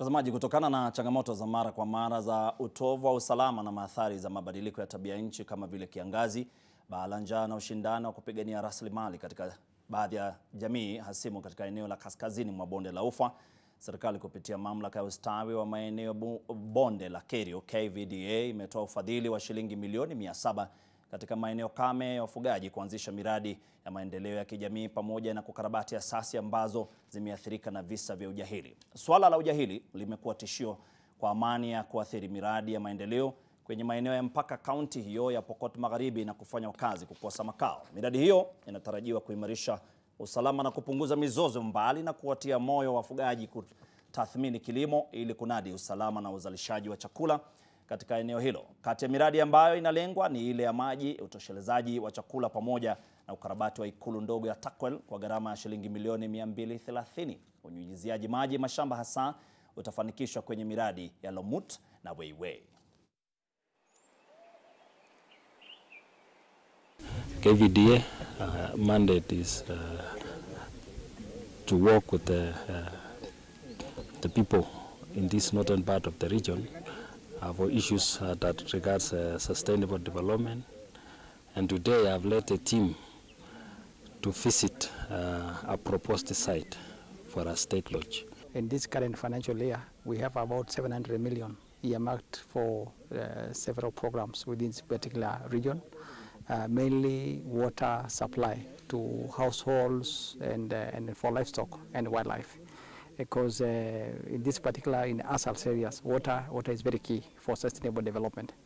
Mtazamaji, kutokana na changamoto za mara kwa mara za utovu wa usalama na maathari za mabadiliko ya tabia nchi kama vile kiangazi, baa la njaa na ushindani wa kupigania rasilimali katika baadhi ya jamii hasimu katika eneo la kaskazini mwa bonde la Ufa, serikali kupitia mamlaka ya ustawi wa maeneo bonde la Kerio KVDA imetoa ufadhili wa shilingi milioni 700 katika maeneo kame ya wafugaji kuanzisha miradi ya maendeleo ya kijamii pamoja na kukarabati asasi ambazo zimeathirika na visa vya ujahili. Swala la ujahili limekuwa tishio kwa amani ya kuathiri miradi ya maendeleo kwenye maeneo ya mpaka kaunti hiyo ya Pokot Magharibi na kufanya wakazi kukosa makao. Miradi hiyo inatarajiwa kuimarisha usalama na kupunguza mizozo, mbali na kuwatia moyo wafugaji kutathmini kilimo ili kunadi usalama na uzalishaji wa chakula katika eneo hilo. Kati ya miradi ambayo inalengwa ni ile ya maji, utoshelezaji wa chakula pamoja na ukarabati wa ikulu ndogo ya Takwel kwa gharama ya shilingi milioni 230. Unyunyiziaji maji mashamba hasa utafanikishwa kwenye miradi ya Lomut na Weiwei. KVDA uh, mandate is uh, to work with the, uh, the people in this northern part of the region uh, for issues uh, that regards uh, sustainable development. And today I've led a team to visit uh, a proposed site for a state lodge. In this current financial year, we have about 700 million earmarked for uh, several programs within this particular region, uh, mainly water supply to households and, uh, and for livestock and wildlife. Because uh, in this particular, in ASALS areas, water, water is very key for sustainable development.